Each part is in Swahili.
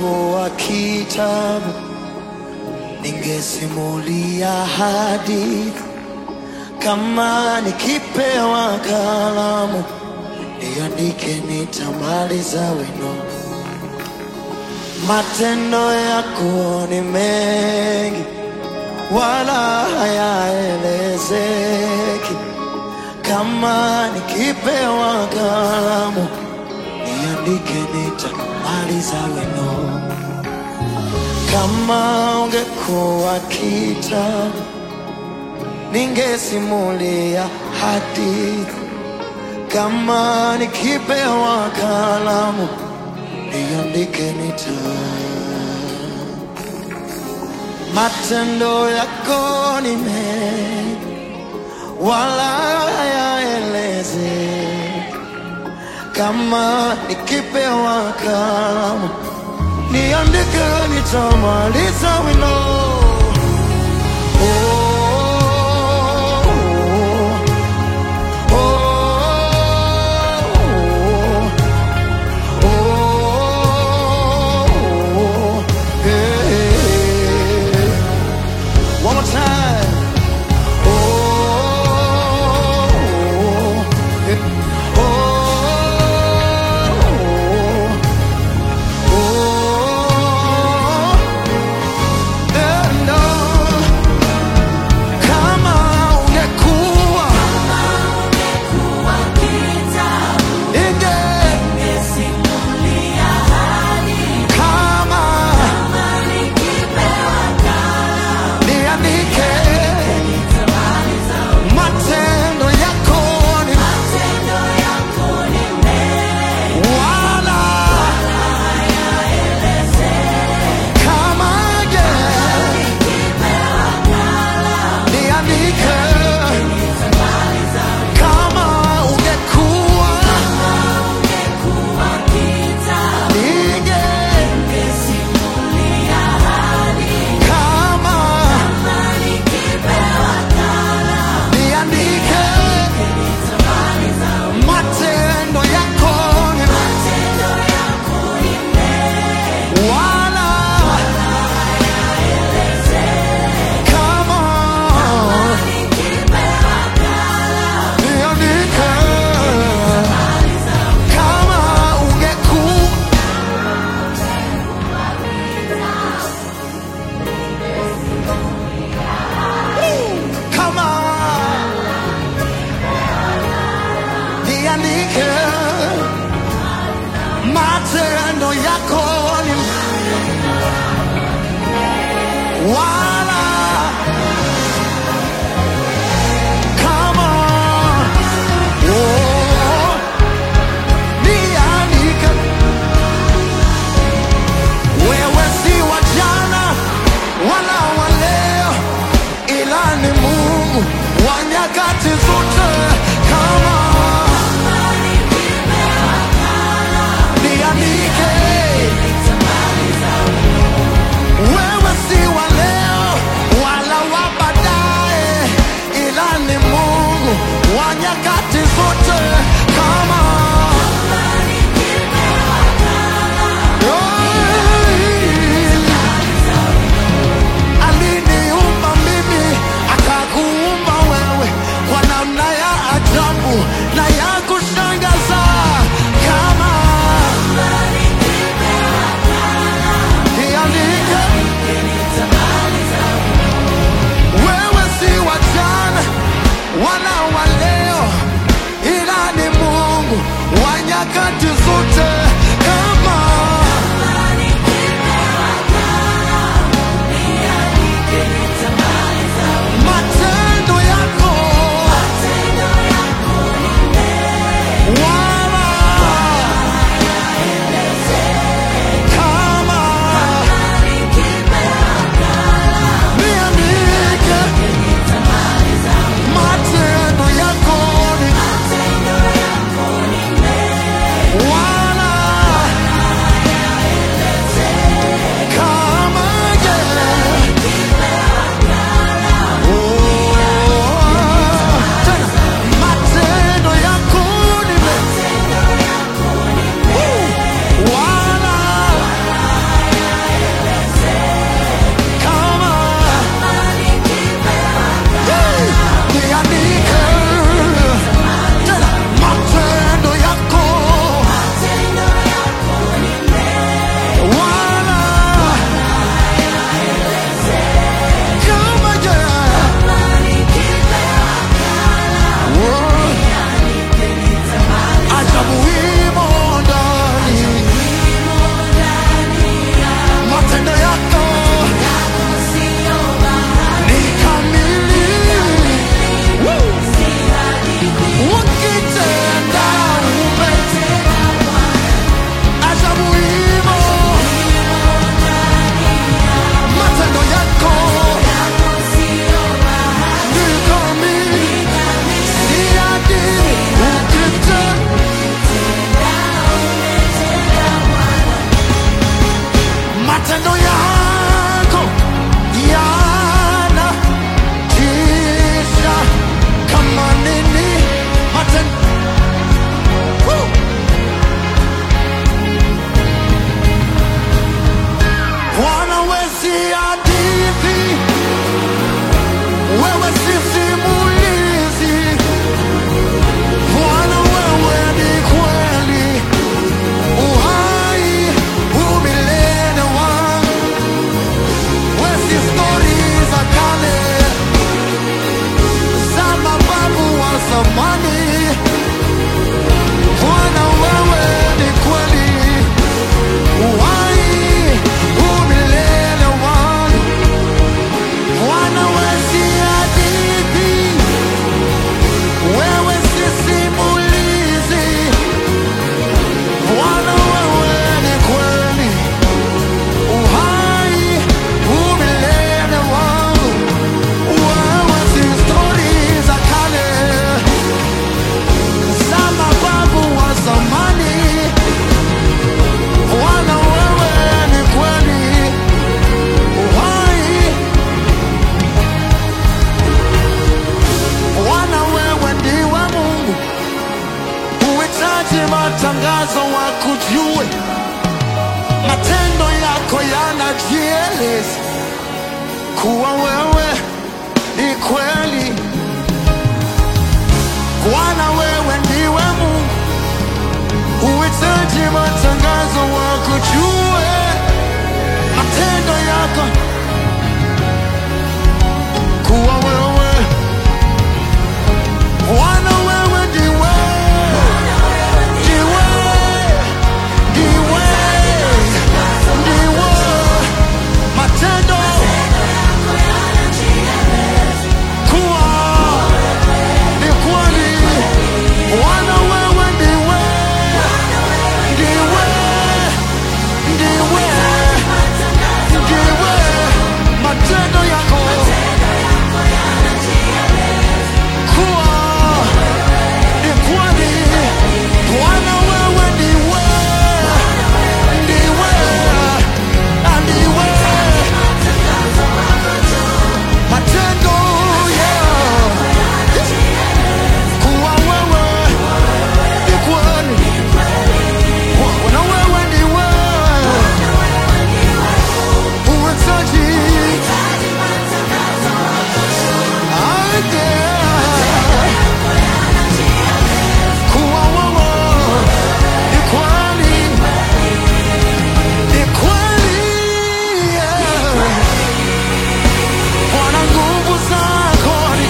ungekuwa kitabu, ningesimulia hadithi. Kama nikipewa kalamu, niandike, nitamaliza wino. Matendo yako ni mengi, wala hayaelezeki. Kama nikipewa kalamu, niandike, nitamaliza wino. Kama ungekuwa kitabu, ningesimulia hadithi. Kama nikipewa kalamu, niandike, nita matendo yako ni mengi, wala hayaelezeki. Kama nikipewa kalamu, niandike, nitamaliza wino. Oh, oh, oh, oh, hey. One more time. Oh, eh, oh, oh, and oh, kama ungekuwa inge kama niandike matendo yako ni wala kama je niandike kama ungekuwa inge kama niandike matendo yako ni wala kama niandike kama ungekuwa kama niandike matendo yako ni wala kama oh, niandike wewe si wa jana wala wa leo ila ni Mungu wa nyakati zote kama niandike wewe si wa leo zamani. Bwana wewe ni kweli, uhai umilele wangu. Bwana wewe si hadithi, wewe si simulizi. Bwana wewe ni kweli, uhai umilele wangu. Wewe si stori za kale za mababu wa zamani. Bwana wewe ni kweli, uhai. Bwana wewe ndiwe Mungu, huhitaji matangazo wakujue, matendo yako yanajieleza kuwa wewe ni kweli. Bwana wewe ndiwe Mungu, huhitaji matangazo wakujue, matendo yako kuwa wewe Bwana wewe ndiwe, ndiwe, ndiwe, ndiwe, matendo kuwa ni kweli. Bwana wewe ndiwe, ndiwe, ndiwe, ndiwe, matendo yako kuwa ni kweli. Bwana wewe ndiwe, ndiwe, na ndiwe, matendo yeah. Kuwa wewe ni kweli. Bwana wewe ndiwe, huhitaji ardhi. Kuwa wewe ni kweli, ni kweli, yeah. Bwana nguvu zako ni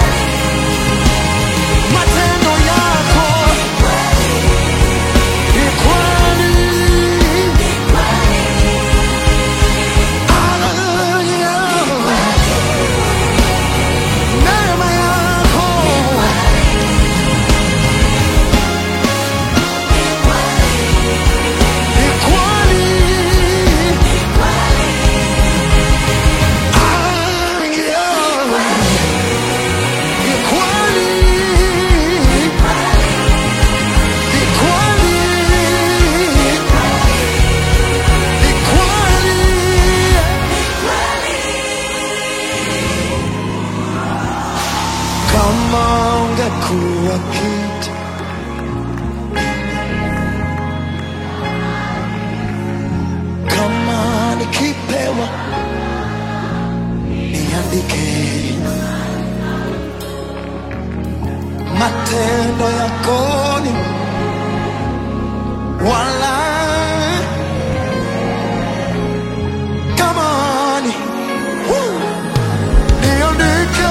matendo yako ni kweli. Hallelujah. Neema yako ni kweli. Hallelujah. Ni kweli. Ni kweli. Ni kweli. Kama ungekuwa kitu kama nikipewa niandike matendo yako ni wala kama ni Woo! niandike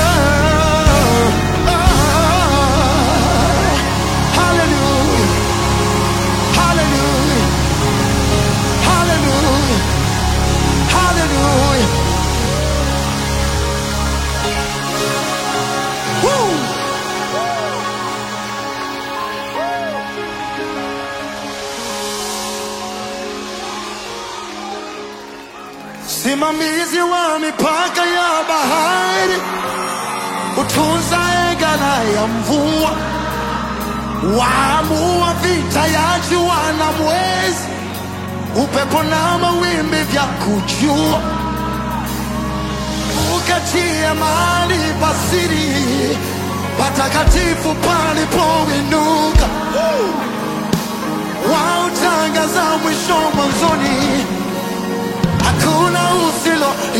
Ah, hallelujah hallelujah hallelujah hallelujah Woo! Simamizi wa mipaka ya bahari, utunza egala ya mvua, waamua vita ya jua na mwezi, upepo na mawimbi vya kujua, ukatia mahali pasiri patakatifu palipoinuka, wautangaza mwisho mwanzoni hakuna usilo